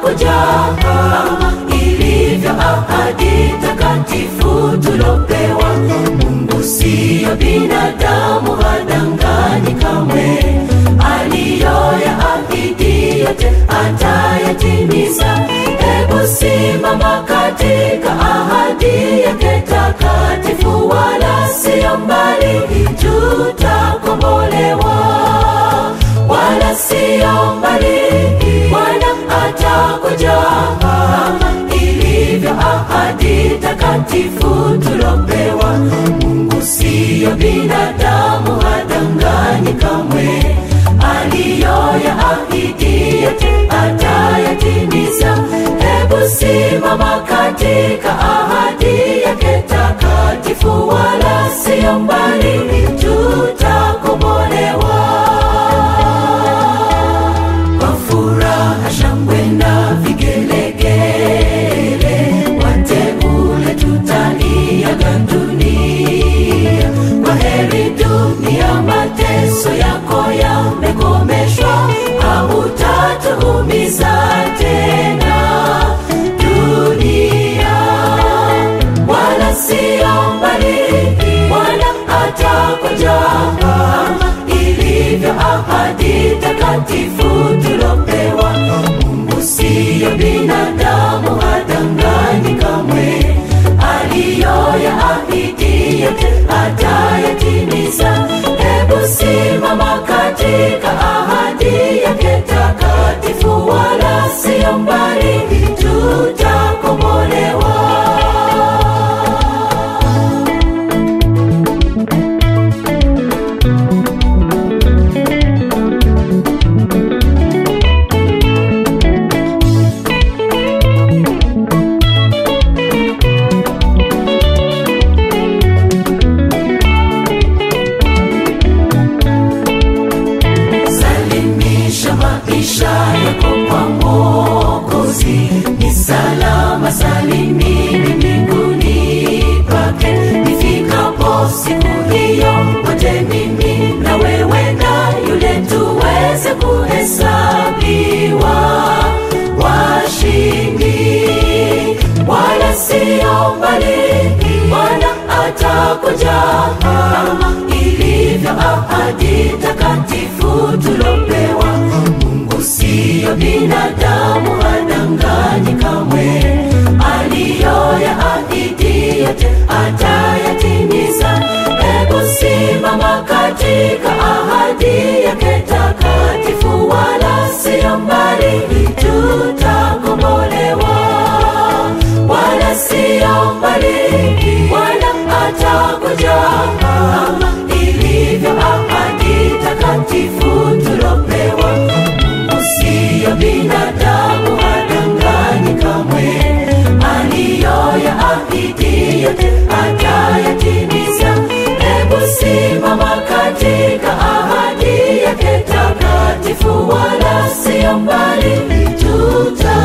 atakuja kama ilivyo ahadi takatifu tulopewa. Mungu siyo binadamu, hadanganyi kamwe. Aliyoyaahidi yote atayatimiza. Hebu simama katika ahadi yake takatifu, wala siyo mbali, tutakombolewa wala siyo mbali. Bwana atakuja kama ilivyo ahadi takatifu tulopewa. Mungu siyo binadamu, hadanganyi kamwe. Aliyoyaahidi yote atayatimiza. Hebu simama katika ahadi yake takatifu, wala siyo mbali, tutakombolewa kwa furaha, shangwe na vigelegele, wateule tutaiaga dunia. Kwa heri dunia, mateso yako yamekomeshwa, hautatuumiza tena dunia, wala siyo mbali. Bwana atakuja kama ilivyo ahadi takatifu tulopewa. Mungu siyo binadamu, hadanganyi kamwe. Aliyoyaahidi yote atayatimiza. Hebu simama katika ahadi yake takatifu, wala siyo mbali, tutakombolewa. Salimisha maisha yako kwa Mwokozi, ni salama salimini mbinguni pake. Nifikapo siku hiyo, wote mimi na wewe na yule tuweze kuhesabiwa washindi, wala siyo mbali. Bwana atakuja kama ilivyo ahadi takatifu tulopewa. Mungu siyo binadamu, hadanganyi kamwe. Aliyoyaahidi yote atayatimiza. Hebu simama katika ahadi yake takatifu, wala siyo mbali, tutakombolewa wala siyo mbali. Bwana atakuja kama ilivyo ahadi takatifu tulopewa. Mungu siyo binadamu, hadanganyi kamwe. Aliyoyaahidi yote atayatimiza. Hebu simama katika ahadi yake takatifu, wala siyo mbali, tuta